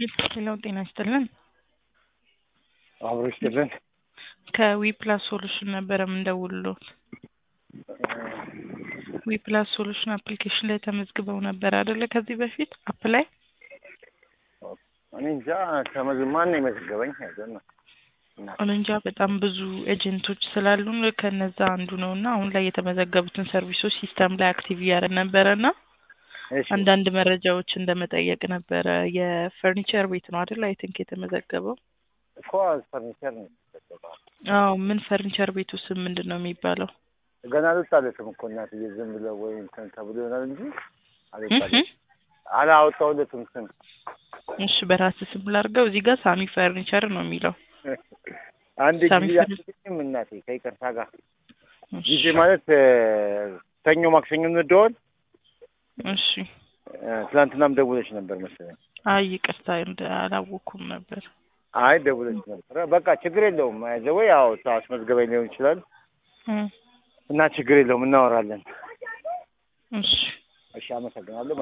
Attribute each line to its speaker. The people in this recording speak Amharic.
Speaker 1: ሌላው ጤና ይስጥልን።
Speaker 2: አብሮ ይስጥልን።
Speaker 1: ከዊ ፕላስ ሶሉሽን ነበረ የምንደውልሎት። ዊ ፕላስ ሶሉሽን አፕሊኬሽን ላይ ተመዝግበው ነበር አይደለ? ከዚህ በፊት አፕ ላይ
Speaker 2: እኔ እንጃ ከመዝ ማን ነው የመዘገበኝ? አይደል
Speaker 1: እንጃ በጣም ብዙ ኤጀንቶች ስላሉን ከነዛ አንዱ ነው እና አሁን ላይ የተመዘገቡትን ሰርቪሶች ሲስተም ላይ አክቲቭ እያደረግን ነበረ እና
Speaker 2: እሺ
Speaker 1: አንዳንድ መረጃዎች እንደመጠየቅ ነበረ። የፈርኒቸር ቤት ነው አይደል? አይ ቲንክ የተመዘገበው።
Speaker 2: እኮ ፈርኒቸር ነው የተዘገበው።
Speaker 1: አዎ ምን ፈርኒቸር ቤቱ ስም ምንድን ነው የሚባለው?
Speaker 2: ገና አልወጣለትም እኮ እናትዬ፣ ዝም ብለው ወይ እንትን ተብሎ ይሆናል እንጂ አልወጣለትም። አላወጣሁለትም ስም
Speaker 1: እሺ በራስ ስም ላድርገው። እዚህ ጋር ሳሚ ፈርኒቸር ነው የሚለው።
Speaker 2: አንድ
Speaker 1: ሳሚ
Speaker 2: ጊዜ
Speaker 1: ፈርኒ-
Speaker 2: አትልኝም እናቴ ከይቅርታ ጋር
Speaker 1: እሺ፣
Speaker 2: ጊዜ ማለት እ፣ ሰኞ ማክሰኞ እንደዋል
Speaker 1: እሺ።
Speaker 2: ትናንትናም ደውለች ነበር መሰለኝ።
Speaker 1: አይ ይቅርታ እንደ አላወኩም ነበር።
Speaker 2: አይ ደውለች ነበር። በቃ ችግር የለውም። ዘወይ ያው አስመዝገበኝ ሊሆን ይችላል
Speaker 1: እ፣
Speaker 2: እና ችግር የለውም እናወራለን።
Speaker 1: እሺ
Speaker 2: እሺ አመሰግናለሁ።